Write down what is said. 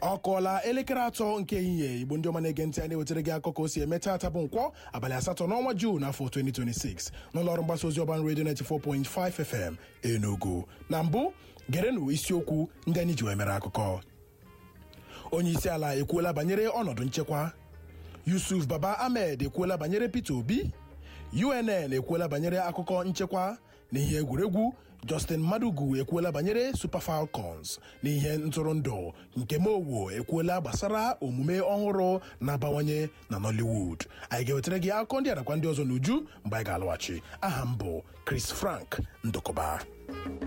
ọ kụọla elekere atọ nke ehihie igbo ndị ọma na-ege ntị anyị na-ewetara gị akụkọ o si eme taata bụ nkwọ abalị asatọ n'ọnwa Juun afọ 2026 n'ụlọ ọrụ mgbasa ozi ọban redio 94.5 FM Enugu na mbụ gerenụ isiokwu ndị anyị ji wee mere akụkọ onye isi ala ekwuola banyere ọnọdụ nchekwa Yusuf Baba Ahmed ekwuola banyere Peter Obi UNN ekwuola banyere akụkọ nchekwa na ihe egwuregwu Justin Madugu ekwuola banyere Super Falcons na ihe ntụrụndụ nke Mowo ekwuola gbasara omume ọhụrụ na-abawanye na Nollywood anyị ga-ewetara gị akụkọ ndị arakwa ndị ọzọ n'uju mgbe anyị ga-alọghachi aha m bụ Chris Frank Ndụkọba